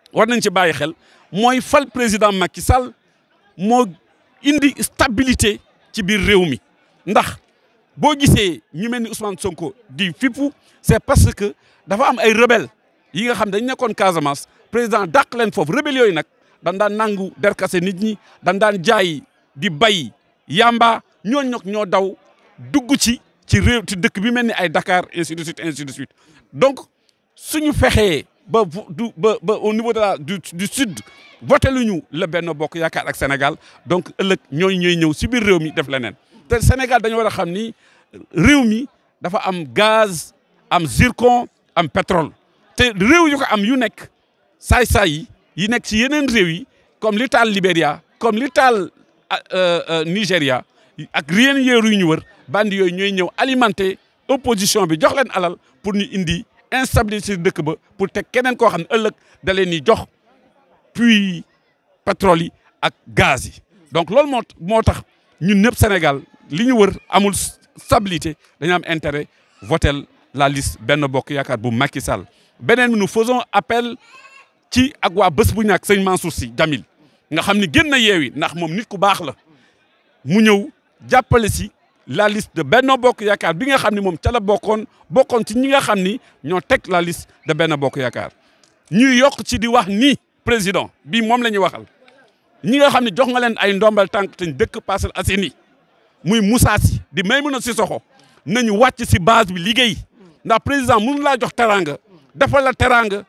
war nañ ci bàyyi xel mooy fal président Macky Sall moo indi stabilité ci biir réew mi ndax boo gisee ñu mel ni Ousmane Sonko di fippu c'est parce que dafa am ay rebelle yi nga xam dañ nekkoon Casamance président dàq leen foofu rebelle yooyu nag dañ daan nangu derkase nit ñi dañ daan jaay di bay yamba ñooñu nag ñoo daw dugg ci ci réew ci dëkk bi mel ni ay Dakar ainsi de suite ainsi de suite donc suñu fexee ba du ba ba au niveau de la du du sud voté lu ñu la Benno Bokk Yaakaar ak Sénégal donc ëllëg ñooy ñooy ñëw si biir réew mi def leneen te Sénégal dañu war a xam ni réew mi dafa am gaz am zircon am pétrole te réew yu ko am yu nekk saay-saay yi yi nekk ci yeneen réew yi comme li taal Libéria comme li taal Nigéria ak rien yéeru yu ñu wër bandi yooyu ñooy ñëw alimenter opposition bi jox leen alal pour ñu indi instabilité ci dëkk ba pour teg keneen koo xam ne ëllëg da leen di jox puits pétrole yi ak gaz yi donc loolu moo moo tax ñun ñëpp Sénégal li ñu wër amul stabilité dañu am intérêt votel la liste Benno Bokk Yaakaar bu Macky Sall beneen bi nous faisons appel ci ak waa bés bu ñàkk sëñ Mansour Sy Djamil nga xam ni génn na yeewi ndax moom nit ku baax la mu ñëw jàppale si la liste de Benno Bokk Yaakaar bi nga xam ni moom ca la bokkoon bokkoon ci ñi nga xam ni ñoo teg la liste de Benno Bokk Yaakaar ñuy yokk ci di wax ni président bii moom la ñuy waxal ñi nga xam ne jox nga leen ay ndombal tànk te dëkk Parcelles Assainies muy Moussa Sy di Maïmouna Sissoko nañu wàcc si base bi liggéey ndax président mënu laa jox teraanga defal la teraanga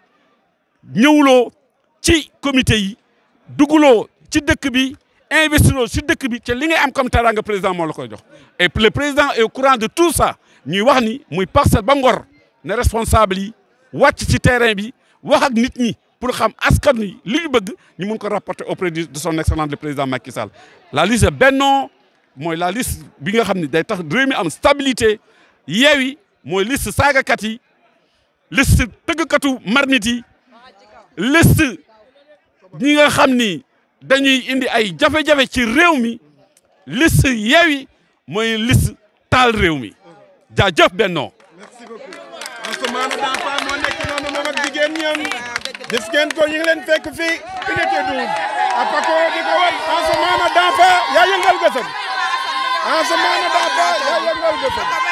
ñëwuloo ci comité yi duguloo ci dëkk bi investiroo ci dëkk bi te li ngay am comme teraanga président moo la koy jox et le président est au courant de tout ça ñuy wax ni muy parcelle ba ngor ne responsable yi wàcc ci terrain bi wax ak nit ñi pour xam askan wi li ñu bëgg ñu mun ko rapporter auprès de son excellence le président Macky Sall la liste Benno mooy la liste bi nga xam ne day tax réew mi am stabilité Yewwi mooy liste saagakat yi liste tëggkatu marmite yi liste ñi nga xam ni dañuy indi ay jafe-jafe ci réew mi liste Yewwi mooy liste taal réew mi jaajëf Benno merci beaucoup Ansoumana Dampha moo nekk noonu moom ak jigéen ñoom gis ngeen ko ñu ngi leen fekk fii unité 12 apako di ko wan Ansoumana Dampha yaa yëngal gësëm Ansoumana Dampha yaa yëngal gësëm